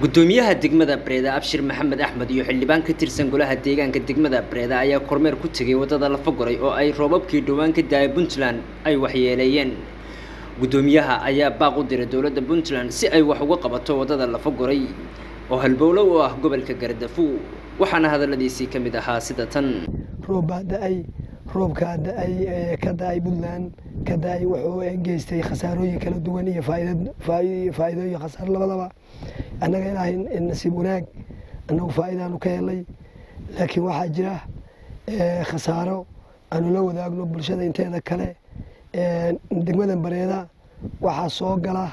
gudoomiyaha degmada bareeda abshir maxamed axmed iyo xildhibaan ka tirsan golaha deegaanka degmada bareeda ayaa kormeer ku tegay wadada lafagoray oo ay roobabkii dhowaan ka daaya puntland ay waxyeeleeyeen gudoomiyaha ayaa baaq u diray dowladda puntland si ay wax uga qabato wadada lafagoray oo halbowlo u ah gobolka gardafu waxaana hadaladiisii ka mid ahaa sida tan roob baa da-ay roobkaa da-ay ka da-ay puntland ka da-ay wuxuu geystay khasaarooyin kala duwan iyo faa'iido iyo khasaar labadaba annaga ilaahay nasiib wanaag annagu faa'iidaanu ka helay laakiin waxaa jira khasaaro aanu la wadaagno bulshada inteeda kale degmada bareeda waxaa soo gala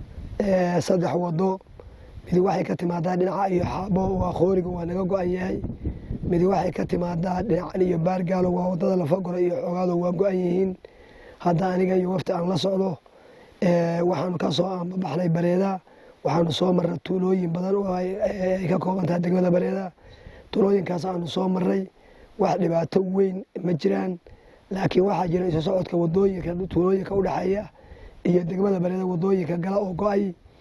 saddex wado midi waxay ka timaadaa dhinaca iyo xaabo waa qooriga waa naga go-an yahay midi waxay ka timaadaa dhinacan iyo baargaalo waa wadada lafagora iyo xoogaado waa go-an yihiin hadda aniga iyo wafti aan la socdo waxaanu ka soo aanbabaxnay bareeda waxaanu soo marray tuulooyin badan oo ay ka kooban tahay degmada bareeda tuulooyinkaas aanu soo marray wax dhibaato weyn ma jiraan laakiin waxaa jira isu socodka wadooyinka tuulooyinka udhexeeya iyo degmada bareeda wadooyinka gala oo go-ay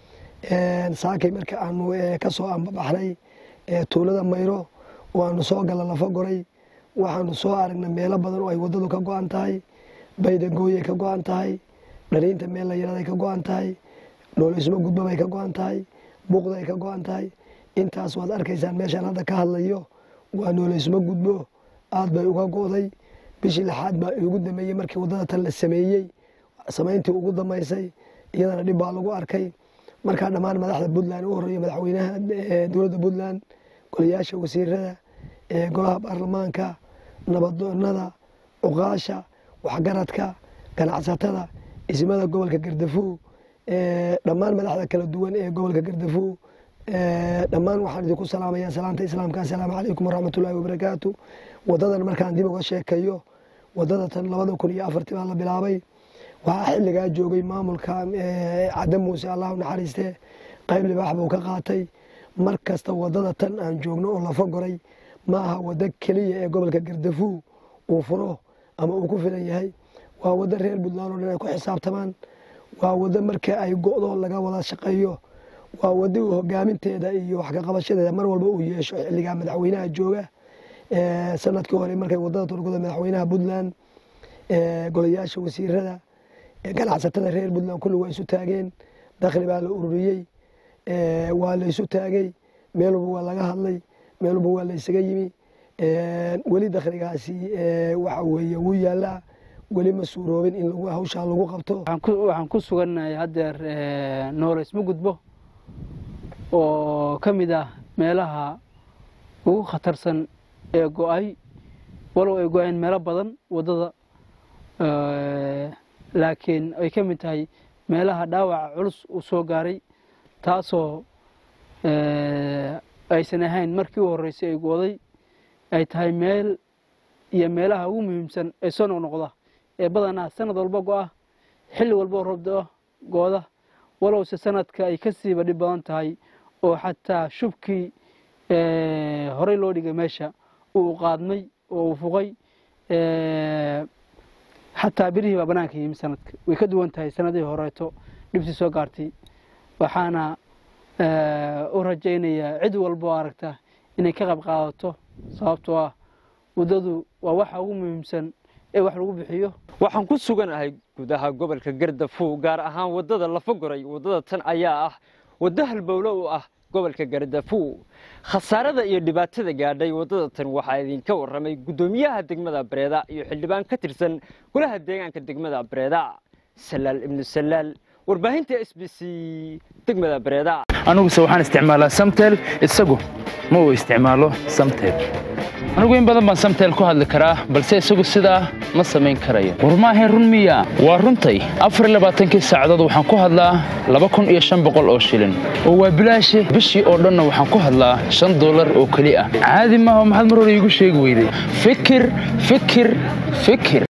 saakay marka aanu kasoo aanbabaxnay tuulada mayro oo aanu soo gala lafa goray waxaanu soo aragnay meelo badan oo ay wadadu ka go-an tahay baydagooyay ka go-an tahay dhaliinta meel la yaraday ka go-an tahay dhoolismo gudbabay ka go-an tahay buuqday ka go-an tahay intaas waad arkaysaan meeshaan hadda ka hadlayo waa nooleysmo gudbo aad bay uga go-day bishii lixaad baa ugu dameeyey markii wadada tan la sameeyey samayntii ugu damaysay iyadana dhib baa lagu arkay markaa dhammaan madaxda puntland u horeeya madaxweynaha dowladda puntland golayaasha wasiirada golaha baarlamaanka nabadoonada cuqaasha waxgaradka ganacsatada ismada gobolka gardafu dhammaan madaxda kala duwan ee gobolka gardafu dhammaan waxaan idinku salaamaya salaanta islaamka assalaamu calaykum waraxmatullaahi wabarakaatu wadadan markaan dib uga sheekayo wadada tan labada kun iyo afartii baa la bilaabay waxaa xilligaa joogay maamulka cadde muuse allahu naxariiste qayb libaax buu ka qaatay mar kasta wadada tan aan joogno oo lafa goray ma aha wado keliya ee gobolka gardafu uu furo ama uu ku filan yahay waa wado reer puntland oo dhan ay ku xisaabtamaan waa wado marka ay go-do laga wada shaqeeyo waa wado uu hogaaminteeda iyo wax kaqabashadeeda mar walba uu yeesho xilligaa madaxweynaha jooga sanadkii hore markay wadada turkuda madaxweynaha puntland golayaasha wasiirada ganacsatada reer puntland kulli waa isu taageen dakhli baa la ururiyey waa la isu taagay meel walba waa laga hadlay meel walba waa la isaga yimi weli dakhligaasi waxa weeye wuu yaalaa weli ma suuroobin in hawshaa lagu qabto waxaan ku sugannahay haddeer nooleysma gudbo oo ka mid ah meelaha ugu khatarsan ee go-ay walow ay go-een meelo badan waddada laakiin ay ka mid tahay meelaha dhaawaca culus uu soo gaaray taasoo aysan ahayn markii u horreysay ay gooday ay tahay meel iyo meelaha ugu muhiimsan ee soo noqnoqda ee badanaa sanad walba go-a xilli walba oo roobda gooda walowse sanadka ay ka siiba dhib badan tahay oo xataa shubkii horey loo dhigay meesha uu qaadmay oo uu fuqay xataa birihii baa banaanka yimi sanadka way ka duwan tahay sanadihii horeeto dhibtii soo gaartay waxaana u rajaynayaa cid walba oo aragta inay ka qayb qaadato sababtoo ah waddadu waa waxa ugu muhiimsan ee wax lagu bixiyo waxaan ku suganahay gudaha gobolka gardafu gaar ahaan wadada lafagoray wadada tan ayaa ah waddo halbowlo u ah gobolka gardafu khasaarada iyo dhibaatada gaadhay wadada tan waxaa idinka warramay guddoomiyaha degmada bareeda iyo xildhibaan ka tirsan golaha deegaanka degmada bareeda salaal ibnu salaal warbaahinta s b c degmada bareeda aniguse waxaan isticmaalaa samtel isagu ma uu isticmaalo samtel anigu in badan baan samtel ku hadli karaa balse isagu sidaa ma samayn karayo war maahayn run miya waa runtay afar labaatankii saacadood waxaan ku hadlaa laba kun iyo shan boqol oo shilin oo waa bilaashe bishii oo dhanna waxaan ku hadlaa shan dollar oo keli ah caadi maaha maxaad mar hore iigu sheegi weyday fikir fikir fikir